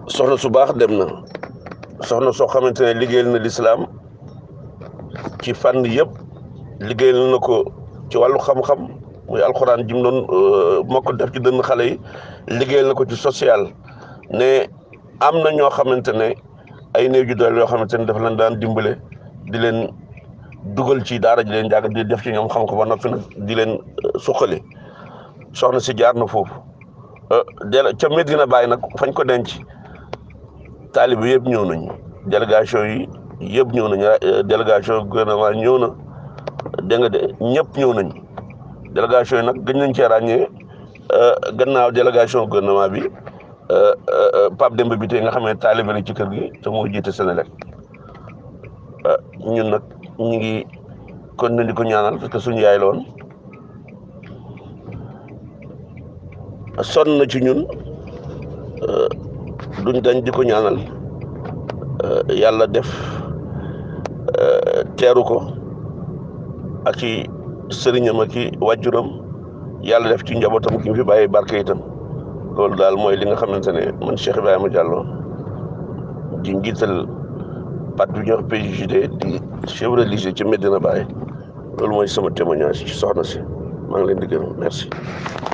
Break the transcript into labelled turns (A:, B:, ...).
A: soxna su baax dem na soxna soo xamante ne liggéeyal na lislaam ci fànn yëpp liggéeyal na ko ci wàllu xam-xam muy alxuraan jim doon mokk def ci dënn xale yi liggéeyal na ko ci social ne am na ñoo xamante ne ay néew ju doole yoo xamante ne dafa leen daan dimbale di leen dugal ci daara ji leen jàng di def ci ñoom xam ko ba noppi nag di leen suqali soxna si jaar na foofu del ca Medina Baye nag fañ ko denc taalibe yëpp ñëw nañ délégation yi yëpp ñëw nañ délégation gouvernement ñëw na dégg nga de ñëpp ñëw nañ délégation yi nag gën nañ cee ràññee gannaaw délégation gouvernement bi Pape Demba bi tey nga xam ne taalibe la ci kër gi te moo jiite Sénélec ñun nag ñu ngi kon na di ko ñaanal parce que suñu yaay la woon sonn na ci ñun duñ dañ di ko ñaanal yàlla def teeru ko ak ci sëriñam ak ci wàjjuram yàlla def ci njabootam ki fi bàyyi barke itam loolu daal mooy li nga xamante ne man Cheikh Ibrahima Diallo di njiital pat bi ñuy wax PJD di chef religieux ci Medina Baye loolu mooy sama témoignage ci soxna si maa ngi leen di gërëm merci